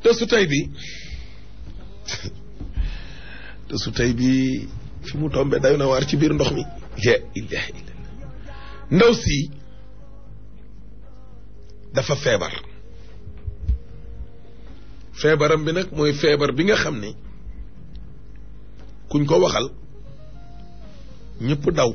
te su tey bi te su tey bi fi mu tombe day na waar ci biir ndox mi ya ilaha illallah ndaw si dafa feebar feebaram bi nag mooy feebar bi nga xam ni kuñ ko waxal ñëpp daw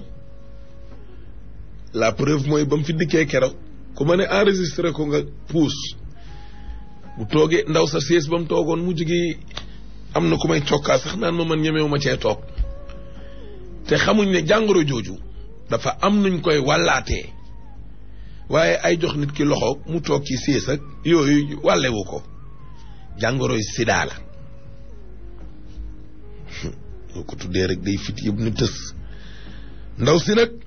la preuve mooy ba mu fi dikkee keroog ku ma ne enregistré ko nga puus bu toogee ndaw sa siis ba mu toogoon mu jigi am na ku may cokkaa sax naan ma man ñemewu ma cee toog te xamuñ ne jàngoro jooju dafa am nuñ koy wàllaatee waaye ay jox nit ki loxo mu toog ci siis ak yooyu wàllewu ko jàngoroy sida la boo ko tuddee rek day fit yëpp ni tës ndaw si nag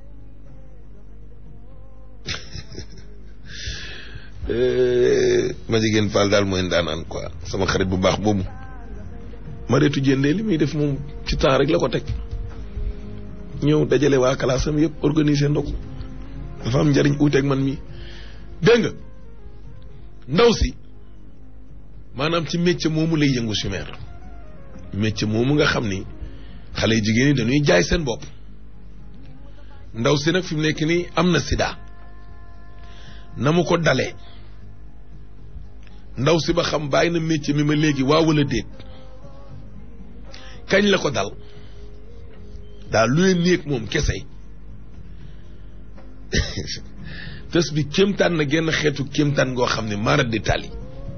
ma jigéen Fall daal mooy ndaanaan quoi sama xarit bu baax boobu ma reetu jëndee li muy def moom ci temps rek la ko teg ñëw dajale waa kalaasam yëpp organiser ndogu dafa am njariñ uuteeg man mi dégg nga ndaw si maanaam ci métier moomu lay yëngu chimère métier moomu nga xam ni xale yu jigéen ñi dañuy jaay seen bopp ndaw si nag fi mu nekk nii am na sida na mu ko dalee ndaw si ba xam bàyyi na métier mi ma léegi waa wala déet kañ la ko dal daal lu leen néeg moom kese tës bi kéemtaan na genn xeetu kéemtaan goo xam ne maara di tali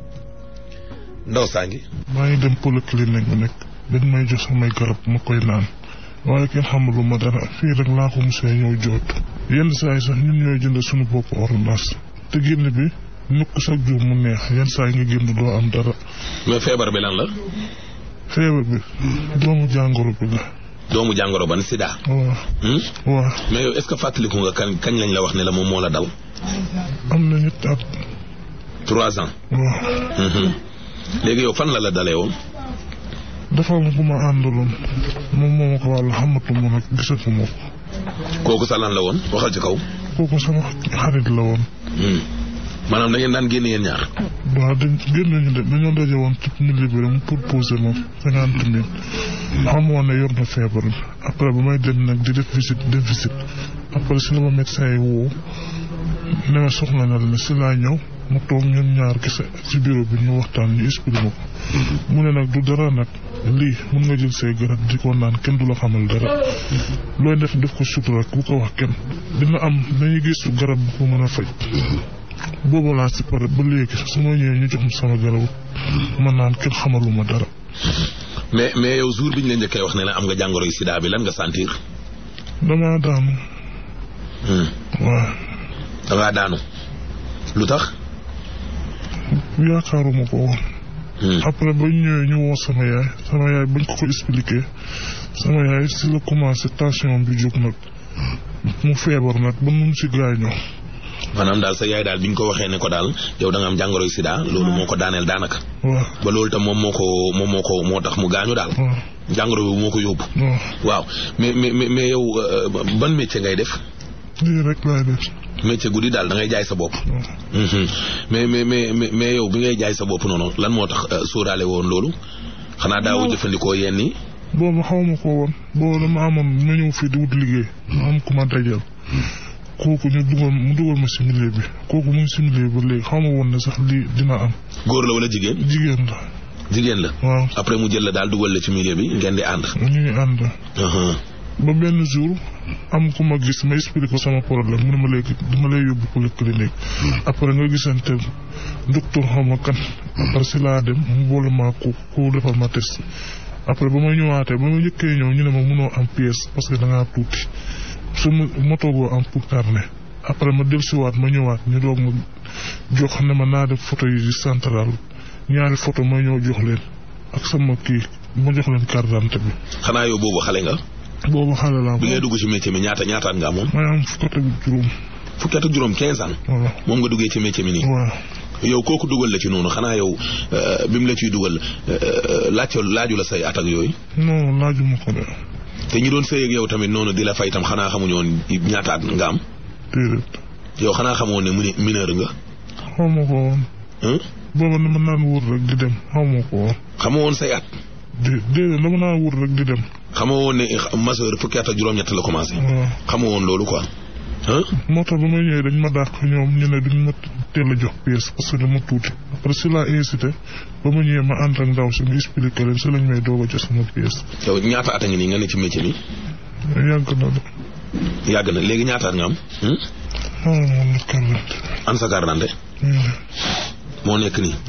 ndaw saa ngi maa ngi dem polyclinique bi nekk dañ may jox samay garab ma koy naan waaye kenn xamalu ma dara fii rek laa ko musee ñëw jootu yenn saa yi sax ñun ñooy jënd suñu bopp ordonnance te génn bi nukk chaque jour mu neex yenn saa yi nga génn doo am dara mais feebar bi lan la feebar bi doomu jàngoro bi la doomu jàngoro ban sida waaw waaw mais yow est-ce que fàttaliku nga kañ kañ lañ la wax ne la moom moo la dal am na ñetti at trois ans waaw léegi yow fan la la dalee woon dafa am ku ma àndaloon moom moo ma ko wàll xamatuma nag gisatuma ko kooku sa lan la woon waxal ci kaw kooku sama xarit la woon maanaam da ngeen daan génn yéen ñaar waaw dañ génn ñu de dañoo daje woon ci milieu bi rek mu proposé ma cinquante mille xamoon ne yor na feebar bi après ba may dem nag di def visite def visite après si la ma médecin yi woo ne ma soxla na la si laa ñëw mu toog ñun ñaar kese ci bureau bi ñu waxtaan ñu expliqué ma ko mu ne nag du dara nag lii mun nga jël say garab di ko naan kenn du la xamal dara looy def def ko sutura bu ko wax kenn dina am dañuy gis garab bu ko mën a faj boobu laa si pare ba léegi su ma ñëwee ñu jox ma sama garabu ma naan kenn xamaluma dara. mais mais yow jour bi ñu la njëkkee wax ne la am nga jàngoro yu sida bi lan nga sentir. damaa daanu. waaw. dangaa daanu. lu tax. yaakaaruma ko woon. après ba ñu ñëwee ñu woo sama yaay sama yaay bañ ko ko expliqué sama yaay si la commencé tension bi jóg nag mu feebar nag ba nu si gaañoo. maanaam daal sa yaay daal bi ñu ko waxee ne ko daal yow da nga am jàngoro yu sida loolu moo ko daaneel daanaka. waaw ba loolu tam moom moo ko moom moo ko moo tax mu gaañu daal. waaw jàngoro bi moo ko yóbbu. waaw waaw mais mais mais yow ban métier ngay def. lii rek laay def. métier guddi daal da ngay jaay sa bopp. waaw mais mais mais mais yow bi ngay jaay sa bopp noonu lan moo tax sóoraale woon loolu xanaa daawu jëfandikoo yenn yi. boobu xaw ma ko woon boobu dama amoon ma ñëw fii di wut liggéey ma am ku ma dajal kooku ñu dugal mu dugal ma si milieu bi kooku mu ngi si milieu bi ba léegi xaw ma woon ne sax lii dina am góor la wala jigéen. jigéen la jigéen la. waaw après mu jël la daal dugal la ci milieu bi ngeen di ànd. ñu ngi ànd ba benn jour am ku ma gis ma expliqué ko sama problème mu ne ma léegi dama lay yóbbu polyclinique après nga gisante docteur xaw ma kan après si laa dem mu boole ma ku ku defal ma test après ba ma ñëwaatee ba ma njëkkee ñëw ñu ne ma mënoo am pièce parce que da ngaa tuuti su ma ma toogoo am pour carnet après ma dellusiwaat ma ñëwaat ñu doog ma jox ne ma naa def photo yi di central ñaari photo ma ñëw jox leen ak sama kii ma jox leen carte d'identité bi. xanaa yow boobu xale nga. boobu xale laa bi ngay dugg ci métier mi ñaata ñaataat nga amoon. may am fukk ak juróom. fukki at ak juróom 15 ans. waaw moom nga duggee ci métier mi nii. waaw yow kooku dugal la ci noonu xanaa yow bi mu la ciy dugal laajte laaju la say at ak yooyu. non laajuma ko de te ñi doon sëy ak yow tamit noonu di la fay tam xanaa xamuñu woon ñaata at nga am. déedéet yow xanaa xamoon ne mu mineur nga. xaw ma ko woon hein booba dama naan wóor rek di dem xamoo ko woon xamoo woon say at dé déedéet dama naan wóor rek di dem xamoo woon ne majeur fukki at ak juróom-ñett la commencé waaw xamoo woon loolu quoi ah moo tax ba ma ñëwee dañ ma dàq ñoom ñu ne duñ ma teel a jox pièce parce que dama tuuti après si laa incité ba ma ñëwee ma ànd ak ndaw si mu expliqué leen si lañ may doog a jox sama pièce yow ñaata at a ngi nii nga ne ci métier mi yàgg na de yàgg na léegi ñaata at nga am hmm? ah moom la kàllante an sa carte d'identité moo nekk nii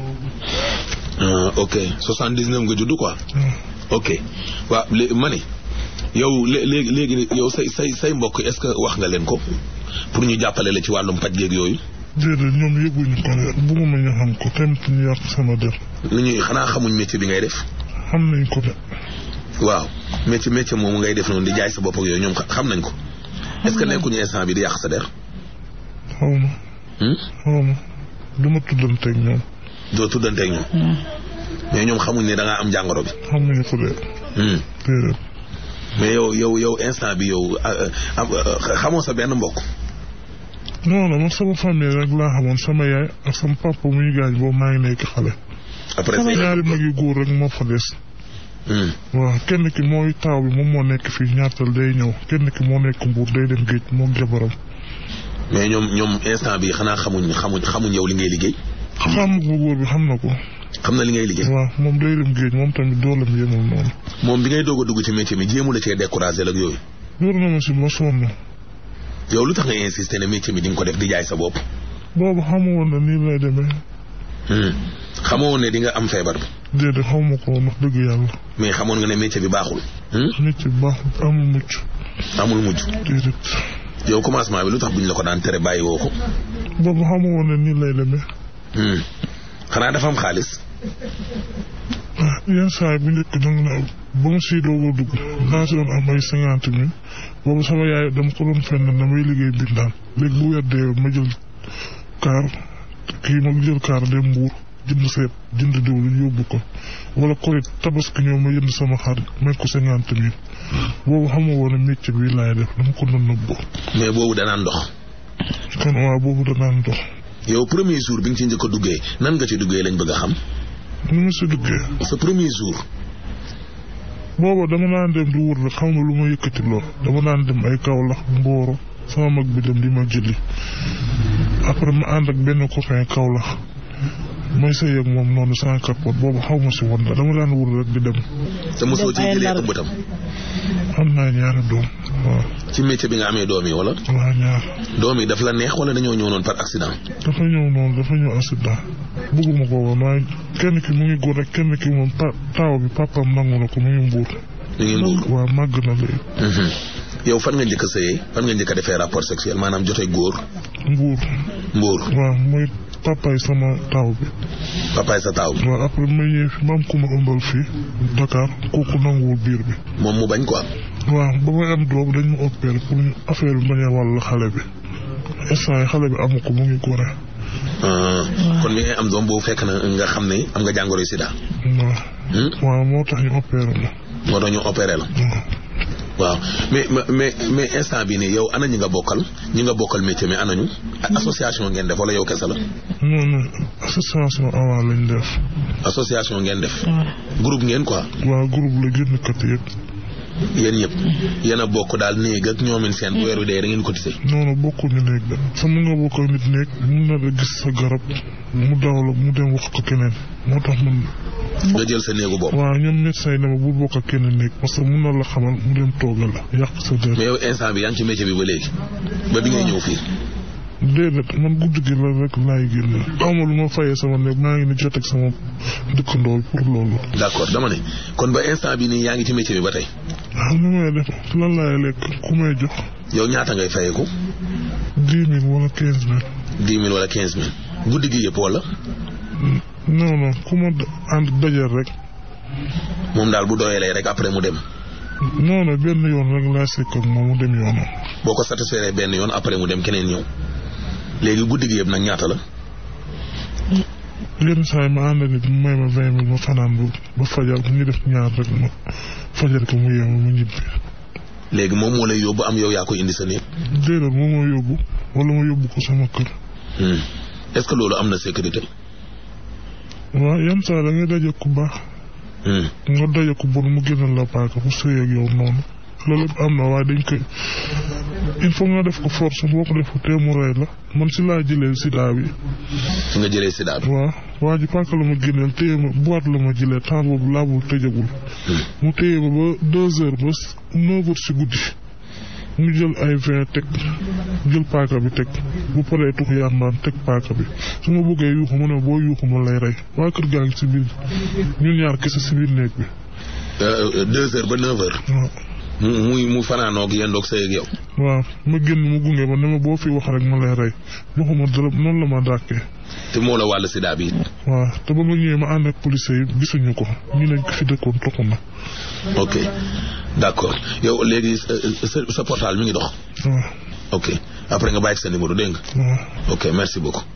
ah ok soixante-dix-neuf nga judd quoi ok waaw lé ma ne yow lé- léegi léegi yow say say say mbokk est-ce que wax nga leen ko pour ñu jàppale la ci wàllum paj géeg yooyu déedéet ñoom yëguñu ko de bugguma ñu xam ko tamit ñu yàq sama der ni ñuy xanaa xamuñ métier bi ngay def xam nañ ko de waaw métier métier moomu ngay def noonu di jaay sa bopp ak yooyu ñoom xa- xam nañ ko est-ce que nekkuñu instant bi di yàq sa der xaw ma hmm? xaw ma du ma tuddanteeg ñoom doo tuddanteeg ñoom mais ñoom xamuñ ne da ngaa am jàngoro bi xamuñu ko de hmm. déedéet mais yow yow yow instant bi yow ah, ah, ah, xamoo sa benn mbokk non non man sama famille rek laa xamoon sama yaay ak sama papa muy gaañ boobu maa ngi nekk xale après say ñaari mag yu góor rek moo fa des hmm. waaw kenn ki mooy taaw bi moom moo nekk fii ñaartal day ñëw kenn ki moo nekk mbuur day dem géej moom jabaram mais ñoom ñoom instant bi xanaa xamuñ xamuñ xamuñ yow li ngay liggéey xam bu góor bi xam na ko xam na li ngay liggéey waaw moom day dem géej moom tamit doolam yemul noonu moom bi ngay doog a dugg ci métier mi jéemu la cee découragé ak yooyu wóor na ma si ma sonn yow lu tax nga insister ne métier mi di nga ko def di jaay sa bopp boobu xamu woon na nii lay demee hmm. xamoo woon ne di nga am feebar bi déedéet xaw ma ko woon wax dëgg yàlla mais xamoon nga ne métier bi baaxul hmm? nit ci baaxul amul mucc amul mujj déedéet yow commencement bi lu tax buñ la ko daan tere bàyyi woo ko boobu xamu woon na nii lay demee hmm. xanaa dafa am xaalis ah yenn saa yi bu njëkk danga na ba ma siy doog a dugg naa si doon am ay cinquante mille boobu sama yaay dama ko doon fenn damay liggéey bindaan léegi bu weer dee ma jël kaar kii ma jël kaar dem mbuur jënd seet jënd diwlin yóbbu ko wala korit tabaski ñëw ma jënd sama xar may ko cinquante mille boobu xama woon ne métier bi laay def dama ko doon nëbbu mais boobu danaan dox kon waaw boobu danaan dox yow premier jour bi nga ci njëkk a duggee nan nga ci duggee lañ bëgg a xam ni ma si duggee sa premier jour booba dama naan dem di wër rek xam nga lu ma yëkkati lool dama naan dem ay Kaolack Mboro sama mag bi dem di ma jëli après ma ànd ak benn copain Kaolack may sëy ak moom noonu sans capote boobu xaw ma si woon la dama daan wër rek di dem te mosoo ci Dem ay jëlee ndar. ëmb tam am naa ñaari doom waaw ci métier bi nga amee doom yi wala waa ñaar doom yi daf la neex wala dañoo ñëw noonu par accident dafa ñëw noonu dafa ñëw accident bëgguma ko woon waaye kenn ki mu ngi góor rek kenn ki moom pa taaw bi papaam nangu na ko mu ngi mbuur ñu ngi mbuur waaw màgg na léegi Mhm. yow fan nga njëkk a sëyee fan nga njëkk a defee rapport sexuel maanaam jote góor mbuur mbuur waaw mooy papaay sama taaw bi papaay sa taaw bi waaw après ma ñëw fi ma am ku ma ëmbal fii Dakar kooku nanguwul biir bi moom mu bañ quoi waaw ba may am doom dañ ma opéré pour ñu affaire bi bañ a wàll xale bi instant yi xale bi amu ko mu ngi gore Ah, kon mi ngay am doom boobu fekk na nga xam ne am nga jàngoro sida waaw Hmm? waaw moo tax ñu opéré ma moo tax ñu opéré la waaw mais mais mais instant bi nii yow ana ñi nga bokkal ñi nga bokkal métier mi anañu association ngeen def wala yow kese la non non association avant lañ def association ngeen def groupe ngeen quoi waaw groupe la génn kat yëpp yéen ñëpp yéen a bokk daal néeg ak ñoomin seen bu weer wi dee da ngeen cotisé noonu bokkuñu néeg de sa mun nga bokk ak nit néeg mun na la gis sa garab mu daw la mu dem wax ko keneen moo tax man nga jël sa néegu bopp waaw ñoom médecin yi ne ma bul bokk ak kenn néeg parce que mun na la xamal mu dem toogal la yàq sa der mais yow instant bi yaa ngi ci métier bi ba léegi ba bi ngay ñëw fii déedéet man guddi gi la rek laay génn awma lu ma fayee sama néeg maa ngi ni jot ak sama dëkkandool pour loolu d'accord dama ne kon ba instant bi nii yaa ngi ci métier bi ba tey xam ni may def lan laay lekk ku may jox yow ñaata ngay fayeeku dix mille wala quinze mille dix mille wala quinze mille guddi gi yëpp wala non non ku ma ànd dajal rek moom daal bu doyalee rek après mu dem non non benn yoon rek laa sekk ak moom mu dem yoonam boo ko satisfaire benn yoon après mu dem keneen ñëw léegi guddi gi yëpp nag ñaata la yenn saa yi ma ànd nit mu may ma vingt mille ma fanaan bu ba fajar ñu def ñaar rek ma fajar ko mu yeewu ma ñibbi léegi moom moo lay yóbbu am yow yaa koy indi sa néeg déedéet moo ma yóbbu wala ma yóbbu ko sama kër Hmm. est-ce que loolu am na sécurité waaw yenn saa da ngay daje ku baax Hmm. nga daje ku bon mu génnal la paaka mu sëy ak yow noonu loolu yëpp am na waaye dañ koy il faut nga def ko force boo ko defu te mu rey la man si laa jëlee sida bi fi nga jëlee sida bi. waaw waa ji paaka la ma génneel téye ma boîte la ma jëlee temps boobu laabul tëjagul mu téye ma ba deux heures ba neuf heures si guddi mu jël ay vin teg jël paaka bi teg bu paree tux yàmbaan teg paaka bi su ma bëggee yuuxu mu ne boo yuuxu ma lay rey waa kër gaa ngi si biir ñun ñaar kese si biir néeg bi Euh, deux heures ba neuf heures. waaw mu muy mu fanaanoog yendoog sëy ak yow. waaw ma génn mu gunge ma ne ma boo fi wax rek ma lay rey joxuma dara noonu la ma dàkkee te moo la wàll sida bi. waaw te ba ma ñëwee ma ànd ak police yi gisuñu ko ñu ne fi dëkkoon toxu na ok d'accord yow léegi sa sa sa portable mi ngi dox. waaw ok après nga bàyyi sa numéro dégg nga. waaw ok merci beaucoup.